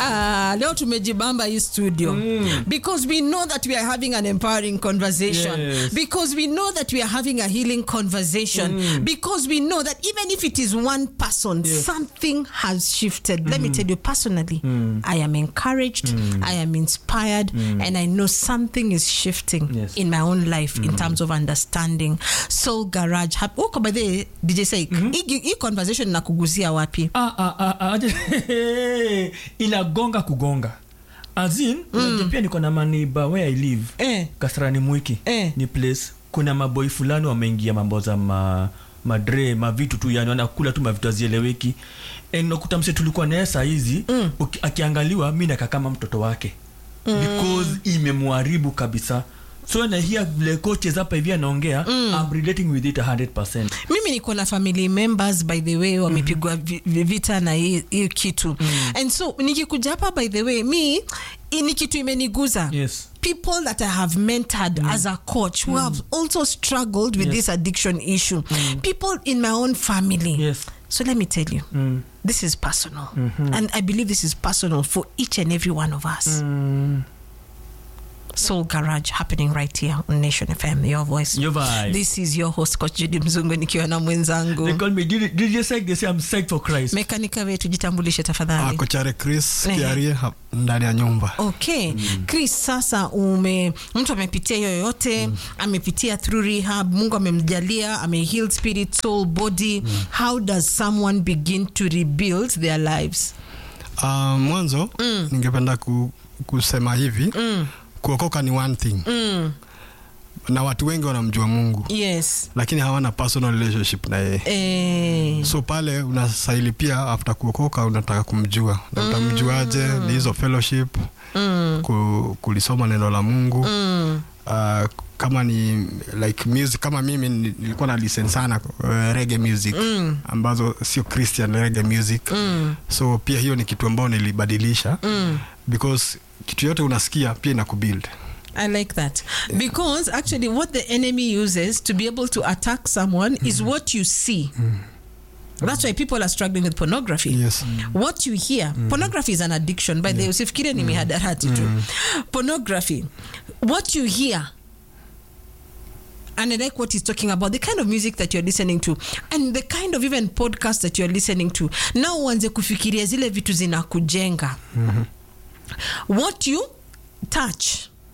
Ah, leo tumejibamba hii studio because we know that we are having an empowering conversation Yes. because we know that we are having a healing conversation because we know that even if it is one person Yes. something has shifted let me tell you personally i am encouraged i am inspired and i know something is shifting Yes. in my own life in terms of understanding soul garage hap- uko by the way, dj Saik, hii hii conversation nakuguzia wapi Ah, ah, ah, ah, aje- inagonga kugonga azin mm. pia niko na maniba where i live eh. kasarani mwiki Eh. ni place kuna maboi fulani wameingia mambo za ma madre mavitu tu yani wanakula tu mavitu azieleweki nakuta mse tulikuwa naye saa hizi mm. akiangaliwa mi nakaa kama mtoto wake mm. because imemwharibu kabisa so nahia vile coaches hapa hivi anaongea mm. I'm relating with it 100% mimi niko na family members by the way wamepigwa vi- vi- vita na hii hii kitu and so nikikuja hapa by the way mi hii ni kitu imeniguza yes people that I have mentored as a coach who have also struggled with Yes. this addiction issue. People in my own family. yes So let me tell you, mm. this is personal. And I believe this is personal for each and every one of us. Mm. Soul Garage happening right here on Nation FM, your voice. Your vibe. This is your host Coach Judy Mzungu nikiwa na mwenzangu. They call me DJ DJ Sek, they say I'm psyched for Christ. Mekanika wetu jitambulishe tafadhali. kochare chris Eh. kiarie hap- ndani ya nyumba okay chris sasa ume mtu amepitia hiyo yote amepitia through rehab mungu amemjalia ameheal spirit soul body how does someone begin to rebuild their lives uh, mwanzo ningependa ku, kusema hivi mm. kuokoka ni one thing Mm. na watu wengi wanamjua mungu yes lakini hawana personal relationship na yeye eh, so pale unastahili pia after kuokoka unataka kumjua na utamjuaje ni hizo fellowship mm. ku, kulisoma neno la mungu Mm. uh, kama ni like music kama mimi ni- nilikuwa na listen sana uh, reggae music Mm. ambazo sio christian reggae music Mm. so pia hiyo ni kitu ambayo nilibadilisha Mm. because kitu yote unasikia pia ina kubuild I like that because actually, what the enemy uses to be able to attack someone is what you see. That's why people are struggling with pornography. yes what you hear pornography is an addiction by the way usifikirie ni mihadarati tu pornography what you hear and I like what he's talking about the kind of music that you're listening to and the kind of even podcast that you're listening to now uanze kufikiria zile vitu zinakujenga what you touch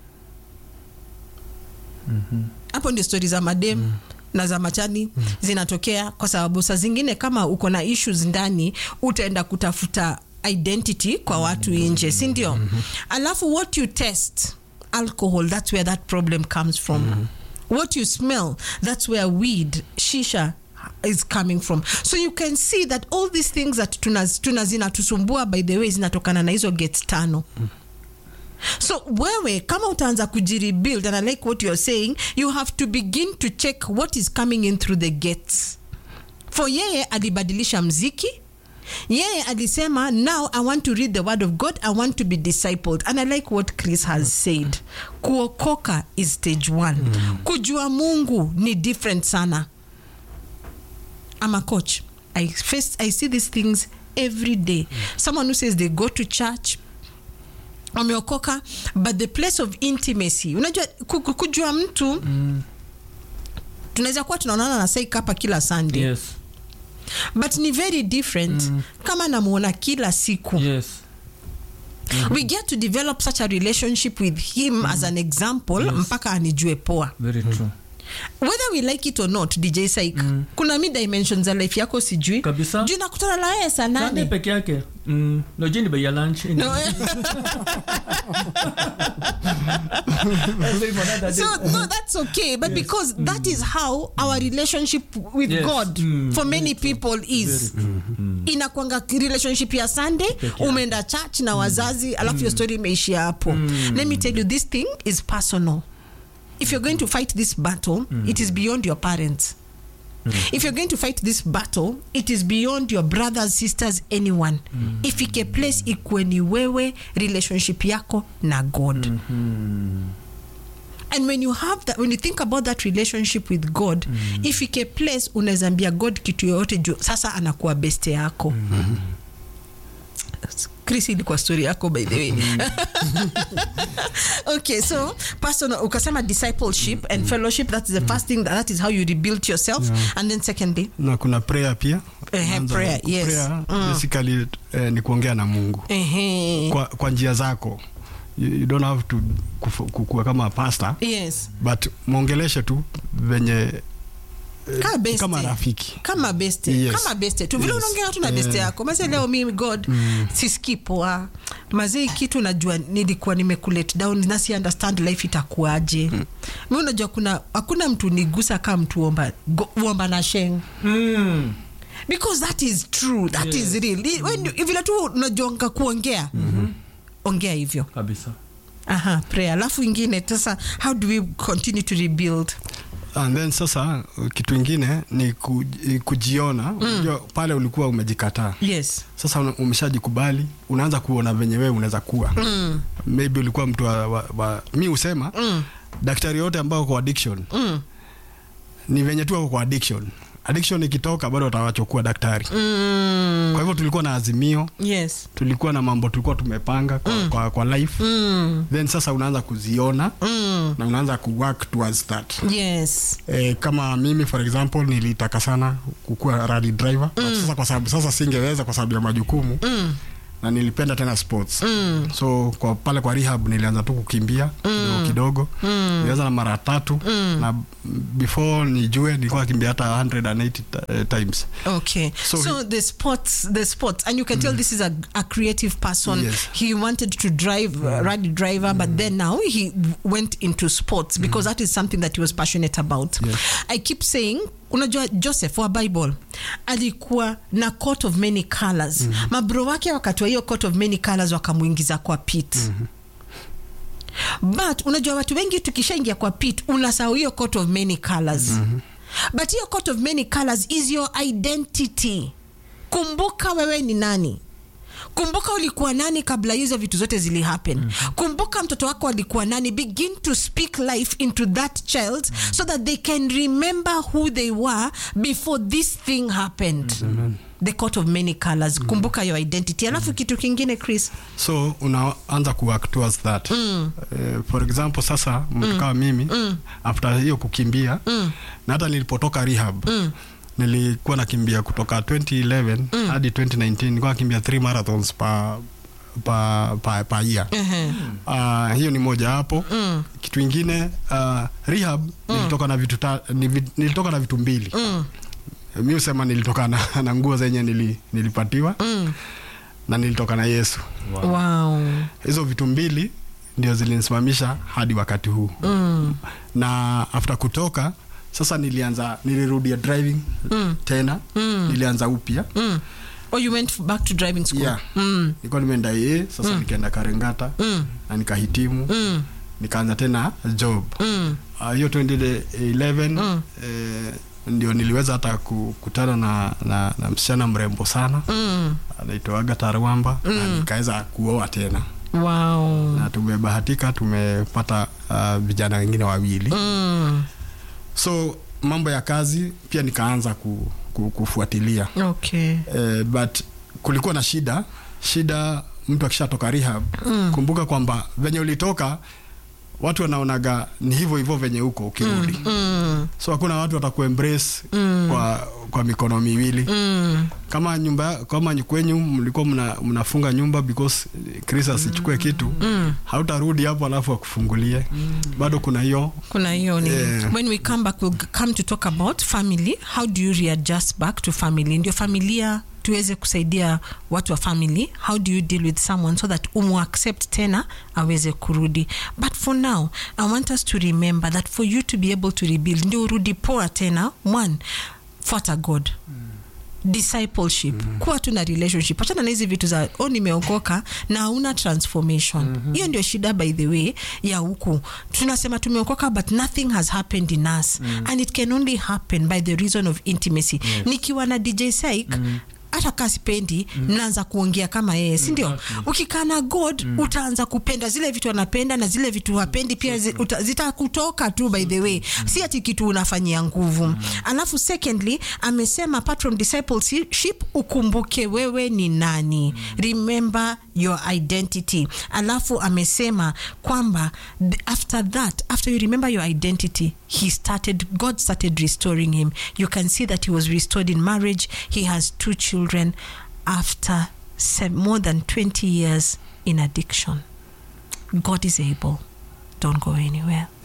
hapo ndio stori za madem na za machani zinatokea kwa sababu saa zingine kama uko na issues ndani utaenda kutafuta identity kwa watu nje si ndio alafu what you test alcohol that's where that problem comes from what you smell that's where weed shisha is coming from so you can see that all these things that tuna, tuna zinatusumbua by the way zinatokana na hizo gate tano so wewe kama utaanza kujirebuild and i like what you're saying you have to begin to check what is coming in through the gates for yeye alibadilisha mziki yeye alisema now i want to read the word of god i want to be discipled and i like what chris has said kuokoka is stage one kujua mungu ni different sana I'm a coach. I face I see these things every day. Someone who says they go to church wameokoka but the place of intimacy unajua ku- ku- kujua mtu tunaweza kuwa tunaonana na saik hapa kila sunday Yes. but ni very different kama namuona kila siku Yes. we get to develop such a relationship with him as an example Yes. mpaka anijue poa Very true. whether we like it or not dj saik kuna mi dimensions za life yako sijui Kabisa. juu nakutana na yeye saa Sunday nane peke yake. Mm, no jini bei ya lunch. No, eh. so no that's okay but because that is how our relationship with Yes. god Mm, for many people is inakwanga relationship ya sunday yake. umeenda church na wazazi alafu your story imeishia hapo let me tell you this thing is personal if you're going to fight this battle it is beyond your parents if you're going to fight this battle it is beyond your brothers sisters anyone ifike place ikuwe ni wewe relationship yako na god and when you have that when you think about that relationship with god ifike place unaweza ambia god kitu yoyote juu sasa anakuwa beste yako chris ilikuwa story yako by the way okay so personal ukasema discipleship and fellowship that's the first thing that is how you rebuild yourself and then secondly na kuna prayer pia Ehe, Kwanza, prayer, yes. prayer, basically eh, ni kuongea na mungu Ehe. kwa, kwa njia zako you, you don't have to kufu- kukua kama pastor yes but mwongeleshe tu venye Kama beste. kama rafiki kama beste Yes. kama beste tu vile Yes. unaongea tu na beste Eh. yako mase leo mimi god sisikii poa mazee kitu najua nilikuwa nimekulet down na si understand life itakuaje mi unajua kuna hakuna mtu nigusa kama mtu omba, go- uomba na sheng Mm. because that is true that is real I- when you- vile tu unajuanga kuongea ongea hivyo kabisa aha prayer alafu ingine sasa how do we continue to rebuild and then sasa kitu ingine ni ku, kujiona Unajua, pale ulikuwa umejikataa yes sasa una- umeshajikubali unaanza kuona venye wewe unaweza kuwa mm. maybe ulikuwa mtu wa, wa, wa mi husema mm. daktari yote ambao kwa addiction mm. ni venye tu wako kwa addiction addiction ikitoka bado watawachokua daktari Mm. kwa hivyo tulikuwa na azimio yes tulikuwa na mambo tulikuwa tumepanga kwa, mm. kwa, kwa life mm. then sasa unaanza kuziona Mm. na unaanza kuwork towards that yes E, kama mimi for example nilitaka sana kukuwa rally driver mm. sasa kwa sababu sasa singeweza kwa sababu ya majukumu mm. na nilipenda tena sports Mm. so kwa pale kwa rehab nilianza tu kukimbia kidogo kidogo mm. nilianza na mara tatu mm. na before nijue nilikuwa kimbia hata 180 ta- eh, times Okay. So, So the sports, the sports, and you can tell this is a, a creative person. Yes. He wanted to drive, uh, rally driver, but then now he w- went into sports because that is something that he was passionate about. Yes. I keep saying, unajua Joseph wa Bible alikuwa na coat of many colors. Mabro wake wakati wa hiyo coat of many colors wakamuingiza kwa pit. but unajua watu wengi tukishaingia kwa pit unasahau hiyo coat of many colors mm-hmm. but hiyo coat of many colors is your identity kumbuka wewe ni nani kumbuka ulikuwa nani kabla hizo vitu zote zili happen mm-hmm. kumbuka mtoto wako alikuwa nani begin to speak life into that child mm-hmm. so that they can remember who they were before this thing happened mm-hmm. the coat of many colors mm-hmm. kumbuka your identity alafu kitu kingine chris so unaanza kuwork towards that mm. uh, for example sasa mtu kama mimi mm. after hiyo kukimbia mm. na hata nilipotoka rehab mm nilikuwa nakimbia kutoka 2011 mm. hadi 2019 nilikuwa nakimbia 3 marathons pa pa pa, pa year uh-huh. uh, hiyo ni moja hapo mm. kitu ingine uh, rehab mm. nilitoka na vitu ta, nivi, nilitoka na vitu mbili mm. mi husema nilitoka na, na nguo zenye nili, nilipatiwa mm. na nilitoka na yesu wow. hizo vitu mbili ndio zilinisimamisha hadi wakati huu mm. na after kutoka sasa nilianza nilirudia driving mm. tena mm. nilianza upya Mm. Oh, you went back to driving school? yeah. Mm. nilikuwa nimeenda ye sasa mm. nikaenda karengata Mm. na nikahitimu Mm. nikaanza tena job Mm. Ah, hiyo uh, 2011 mm. eh, ndio niliweza hata kukutana na, na, na msichana mrembo sana Mm. anaitwa Agatha Rwamba mm. na nikaweza kuoa tena Wow. na tumebahatika tumepata ah, vijana wengine wawili Mm. so mambo ya kazi pia nikaanza ku, ku, kufuatilia Okay. eh, but kulikuwa na shida shida mtu akishatoka rehab mm. kumbuka kwamba venye ulitoka watu wanaonaga ni hivyo hivyo venye huko ukirudi mm. Mm. so hakuna watu watakuembrace mm. kwa, kwa mikono miwili Mm. kama nyumba kama ny- kwenyu mlikuwa mna, mnafunga nyumba because Chris asichukue kitu mm. hautarudi hapo alafu akufungulie mm. bado kuna hiyo kuna hiyo ni Yeah. when we come back we'll come to talk about family how do you readjust back to family ndio familia tuweze kusaidia watu wa family how do you deal with someone so that umu accept tena aweze kurudi but for now i want us to remember that for you to be able to rebuild ndio urudi poa tena one fuata god discipleship mm-hmm. kuwa tu na relationship achana na hizi vitu za oh nimeokoka na hauna transformation hiyo mm-hmm. ndio shida by the way ya huku tunasema tumeokoka but nothing has happened in us mm-hmm. and it can only happen by the reason of intimacy yes. nikiwa na dj Syke mm-hmm hata kaa sipendi mnaanza kuongea kama yeye si ndio Exactly. ukikaa na god utaanza kupenda zile vitu anapenda na zile vitu hapendi pia zi- uta- zitakutoka tu by the way si ati kitu unafanyia nguvu alafu secondly amesema apart from discipleship ukumbuke wewe ni nani remember your identity alafu amesema kwamba th- after that after you remember your identity he started god started restoring him you can see that he was restored in marriage he has two children after se- more than 20 years in addiction god is able don't go anywhere